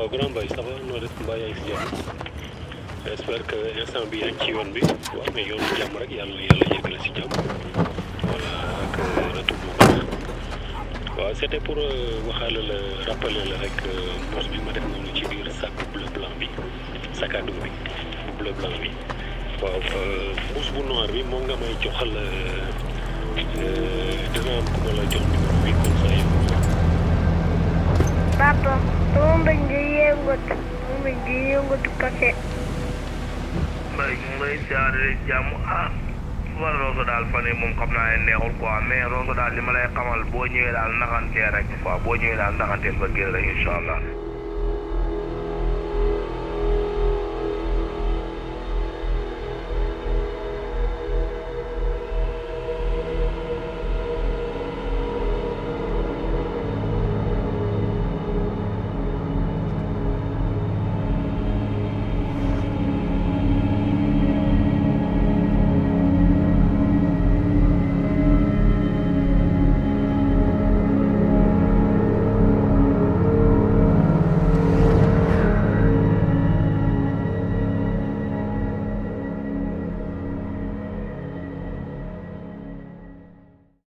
waaw grand Mbaye ça va noo def mbaa yaa ngi si jàmm j'espère que instant bi yaa ngi ci yoon bi waaw mais yoonu jàmm rek yàlla yàlla yeggale si jàmm voilà ak retour bu baax waaw c'était pour waxaale la rappeler la rek mos bi ma def noonu ci biir sac bleu blanc bi sac à dos bi bu bleu blanc bi waaw mbuus bu noir bi moom nga may joxal dina am ku ma la jox numéro bi comme ça yow Papa, sama mbëñ di yëngatu sama mbëñ di yëngatu kase mbay ñu ngi lay siyaare jàmm ah war Rosso daal fan yii moom xam naa ne neexul quoi mais Rosso daal li ma lay xamal boo ñëwee daal naxantee rek quoi boo ñëwee daal naxanteel ba génn rek incha allah.